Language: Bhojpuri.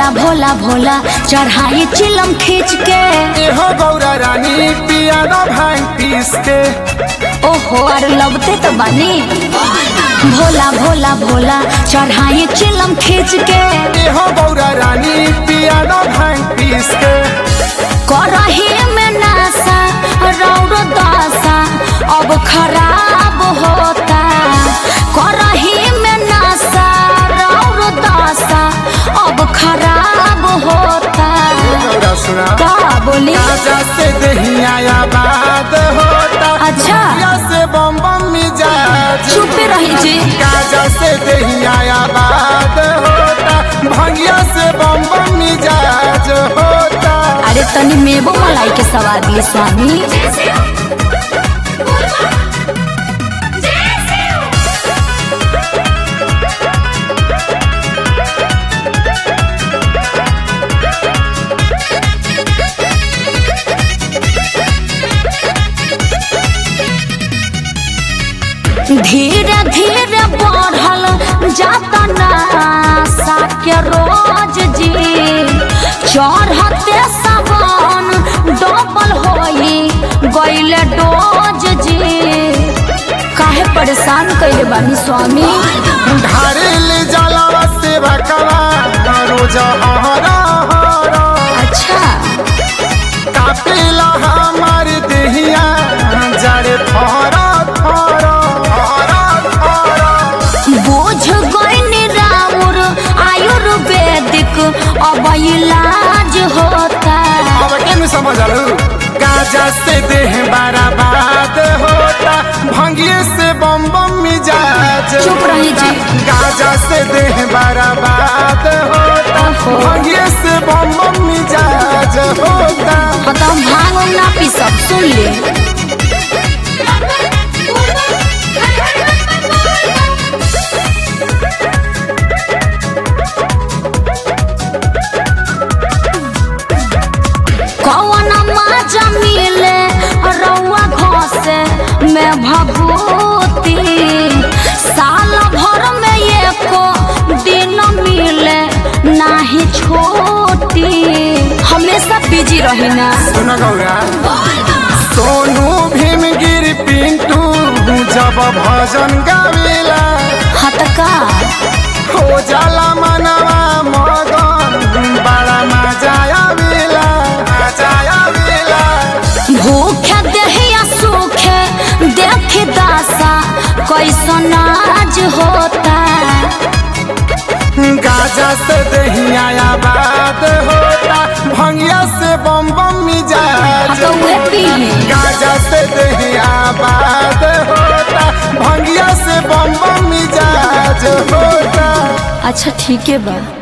भोला भोला भोला चढ़ाई चिलम खींच के एहो गौरा रानी पिया न भांग पीस के ओहो अरे लगते तो बनी भोला भोला भोला चढ़ाई चिलम खींच के एहो गौरा रानी पिया न भांग पीस के करही में नासा रौर दासा अब खराब होता करही में नासा रौर दासा अब खराब होता गौरा सुना का बोली राजा से दहिया बात होता अच्छा। या से बम बम मिजाज चुप रही जी गाजा से दहिया बात होता भंगिया से बम बम मिजाज होता अरे तनी मेबो मलाई के सवाद लिए स्वामी धीरे धीरे बढ़ल जाता नासा के रोज जी चढ़ते सावन डबल होई गईले डोज जी काहे परेशान कइले बानी स्वामी ढारिल जलवा से बकवा रोज हरा हरा अच्छा कापिला हमार देहिया जड़े थोरा थोरा थोरा थोरा बोझ गईनी राउर आयुर्वेदिक अब इलाज होता अब केन समझ आलू गाजा से देह बर्बाद होता भंगिए से बम बम मिजाज चुप रही जी। गाजा से देह बर्बाद होता ओहो। भंगिए से बम बम मिजाज होता बताओ भांग उंग ना पी सब सुन ले कौन मजा मिले रउआ घसे में भभूति साल भर में एको दिन मिले नाही छोटी हमेशा बिजी रही ना सुन गौरा सोनू भीमगिर पिंटू जब भजन गावेला हतका हो जाला मनवा मगन बड़ा मजा आवेला मजा आवेला भूखे देहिया सूखे देख दासा कैसन आज होता गाजा से दहिया बात होता भंगिया से बम बम मिजाज तो उहे पीही। गाजा से दहिया बात होता भंगिया से बम बम मिजाज होता अच्छा ठीक है बा